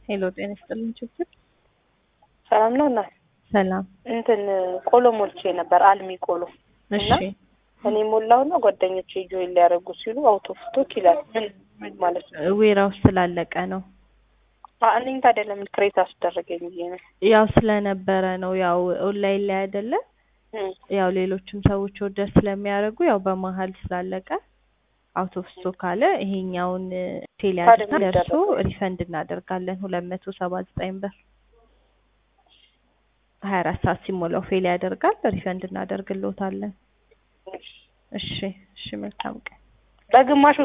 ሄሎ ጤና ይስጥልኝ ችግር ሰላም ነው እና ሰላም እንትን ቆሎ ሞልቼ ነበር አልሚ ቆሎ እሺ እኔ ሞላውና ጓደኞቼ ጆይን ሊያደርጉ ሲሉ አውቶ ስቶክ ይላል። ምን ምን ማለት ነው? ዌራው ስላለቀ ነው አ እኔን ታዲያ ለምን ክሬት አስደረገኝ ብዬ ነው። ያው ስለነበረ ነው ያው ኦንላይን ላይ አይደለ እም፣ ያው ሌሎችም ሰዎች ኦርደር ስለሚያደርጉ ያው በመሀል ስላለቀ አውት ኦፍ ስቶክ አለ። ይሄኛውን ፌል ታዲያ ያድርጋ ምን ደርሶ ይደረጋል? ሪፈንድ እናደርጋለን ሁለት መቶ ሰባ ዘጠኝ ብር ሀያ አራት ሰዓት ሲሞላው ፌል ያደርጋል ሪፈንድ እናደርግልዎታለን። እሺ እሺ መልካም ቀን። በግማሹ